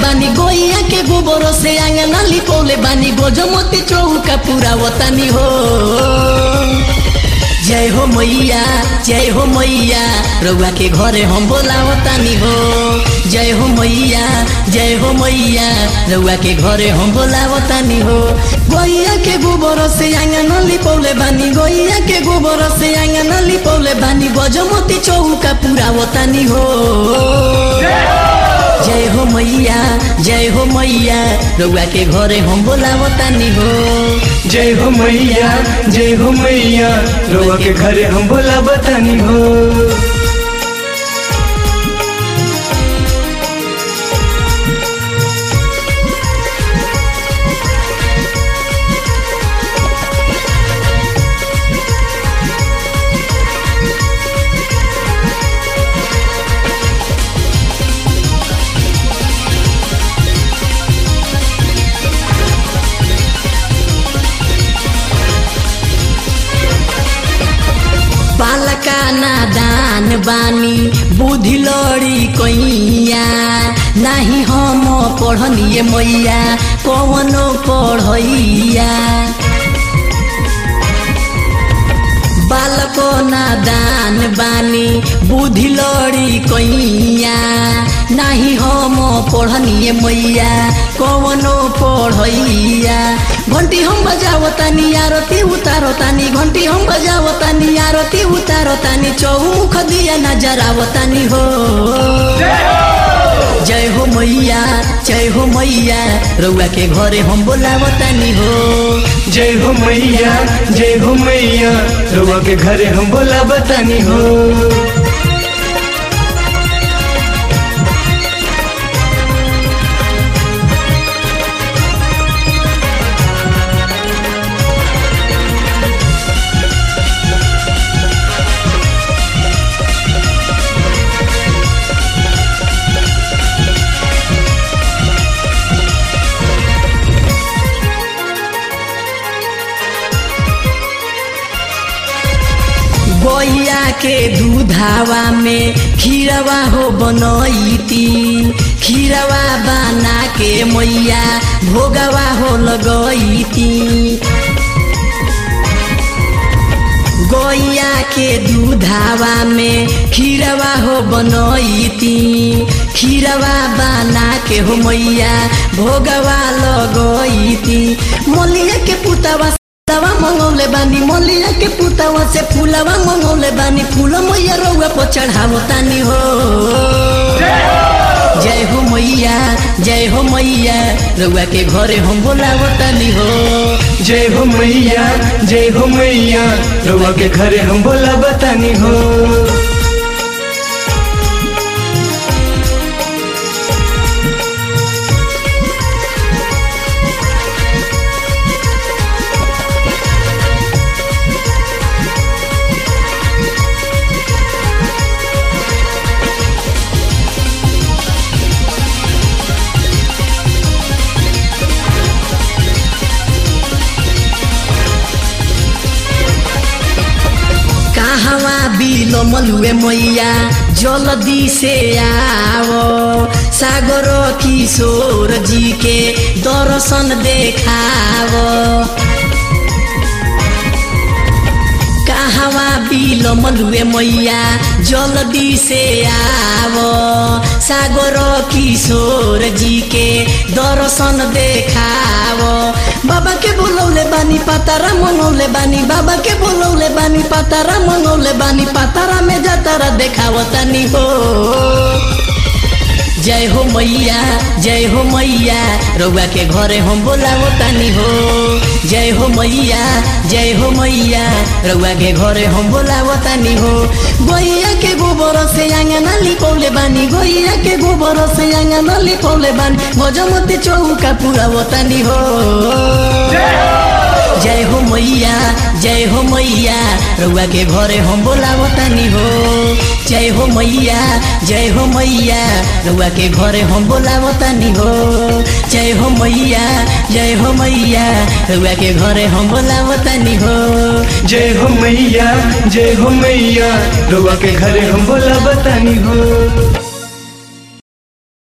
बानी गोइया के गोबर से आंगना लिपौले बानी गोजमती चौका पूरा वतानी हो जय हो मैया जय हो मैया रउआ के घरे हम बोलावतानी हो जय हो मैया जय हो मैया रउआ के घरे हम बोलावतानी हो गोइया के गोबर से आंगना लिपौले बानी गोइया के गोबर से आंगना लिपौले बानी गजमती चौका पूरा वतानी हो जय हो मैया जय हो मैया रउआ के घरे हम बोलावतानी हो जय हो मैया जय हो मैया रोआ के घरे हम बोला बतानी हो बालका नादान बानी बुद्धि लड़ी कैया नाही हम पढ़निए मैया कवनो पढ़ैया बालको नादान बानी बुद्धि लड़ी कैया नाही हम पढ़निए मैया कवनो पढ़ैया घंटी हम बजावतानी आरती उतारतानी घंटी हम बजावतानी आरती उतारतानी चौमुख दिया नजरावतानी हो जय हो मैया जय हो मैया रउआ के घरे हम बोलावतानी हो जय हो मैया जय हो मैया रोआ के घरे हम बोला बतानी हो गैया के दूधावा में खीरवा हो बनैती खीरवा बना के मैया भोगवा हो लगैती गैया के दूधावा में खीरवा हो बनैती खीरवा बना के हो मैया भोगवा लगैती मलिया के पुतवा दवा मंगौले बानी मलिया के पुतवा से फूलवा मंगौले बानी फूल मैया रउआ पर चढ़ावो तानी हो जय हो मैया जय हो मैया रउआ के घरे हम बोलावो तानी हो जय हो मैया जय हो मैया रोआ के घरे हम बोला बतानी हो कहवा बिलो मलुए मैया जल्दी से आओ सागर किशोर जी के दर्शन देखाओ कहवा बिलो मलुए मैया जल्दी से आओ सागर किशोर जी के दर्शन देखाओ बाबा के बोलौले बानी पातारा मंगौले बानी बाबा के बोलौले बानी पातारा मंगौले बानी पातारा में जातारा देखावतानी हो जय हो मैया जय हो मैया रउआ के घरे हम बोलावतानी हो जय हो मैया जय हो मैया रउआ के घरे हम बोलावतानी हो गैया के गोबर से आंगना लिपौले बानी गैया के गोबर से आंगना लिपौले बानी गजमती चौका पूरा वतानी हो जय हो मैया जय हो मैया रउआ के घरे हम बोलावतानी हो जय हो मैया जय हो मैया रउआ के घरे हम बोलावतानी हो जय हो मैया जय हो मैया रउआ के घरे हम बोलावतानी हो जय हो मैया जय हो मैया रोआ के घरे हम बोला बतानी हो